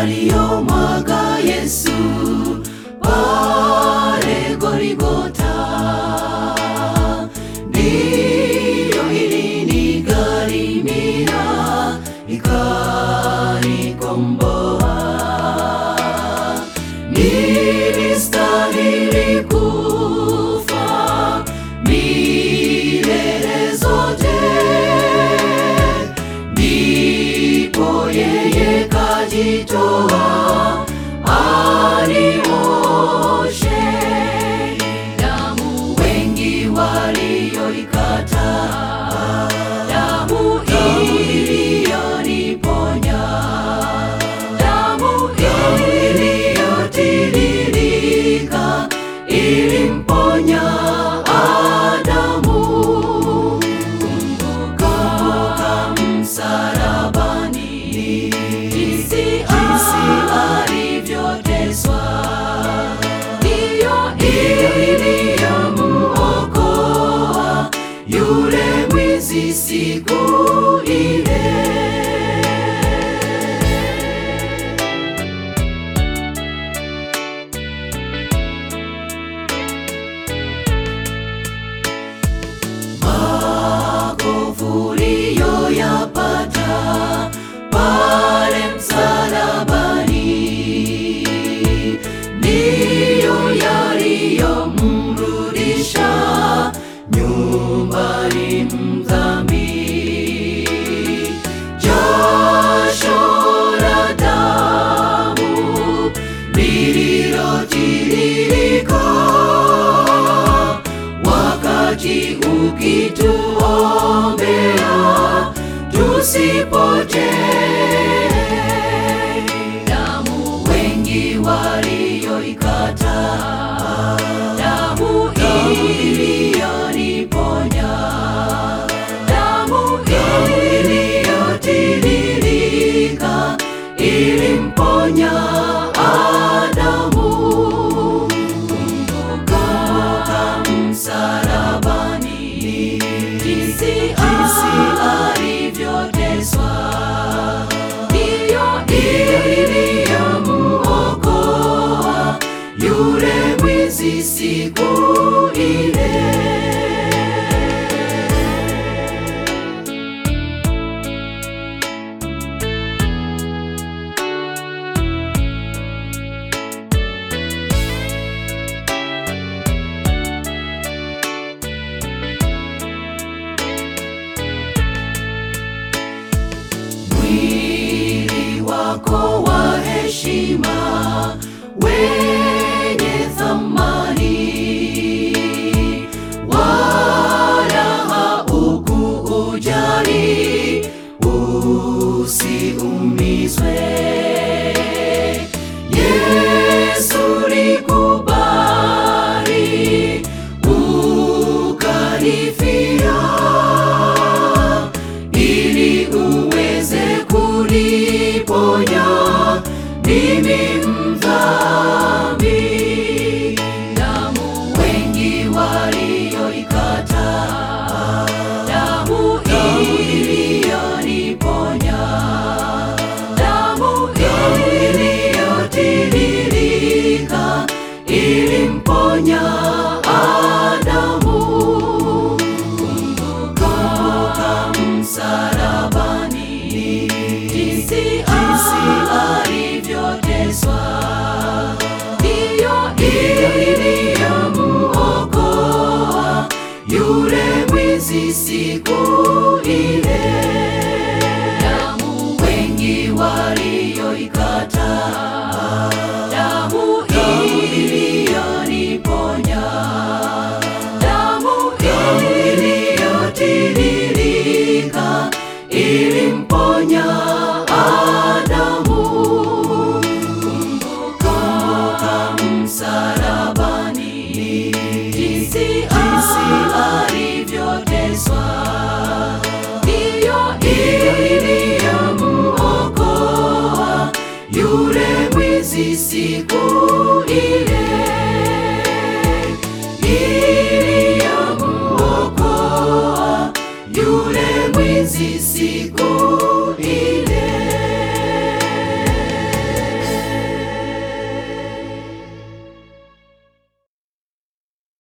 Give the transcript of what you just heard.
aliyomwaga Yesu pale Golgotha. Ndiyo ilinigharimia ikanikomboa. Nilistahili kufa milele zote, ndipo yeye kajitoa anioshe. Damu wengi walioikataa, damu iliyoniponya, damu iliyotiririka ilimponya Adamu. Kumbuka msalabani, jinsi alivyoteswa, ndiyo iliyomuokoa yule mwizi siku ile. makovu uliyoyapata pale msalabani ndiyo yaliyomrudisha nyumbani mdhambi. Jasho la damu lililotiririka wakati ukituombea tusipotee. Damu wengi walioikataa, damu iliyoniponya, damu iliyotiririka ilimponya Adamu. Kumbuka msalabani, jinsi alivyoteswa, ndiyo iliyomuokoa yule mwizi siku ile. mwili wako wa heshima wenye thamani, wala haukuujali usiumizwe. Yesu likubali ukanifia ili uweze kuniponya mimi mdhambi. Damu wengi walioikataa, damu iliyoniponya, damu iliyotiririka ilimponya Adamu. Kumbuka msalabani, jinsi alivyoteswa, ndiyo iliyomuokoa yule mwizi siku ile. Damu wengi walioikataa, damu iliyoniponya, damu iliyotiririka ilimponya Adamu. Kumbuka msalabani, jinsi alivyoteswa, ndiyo iliyomuokoa yule mwizi siku ile.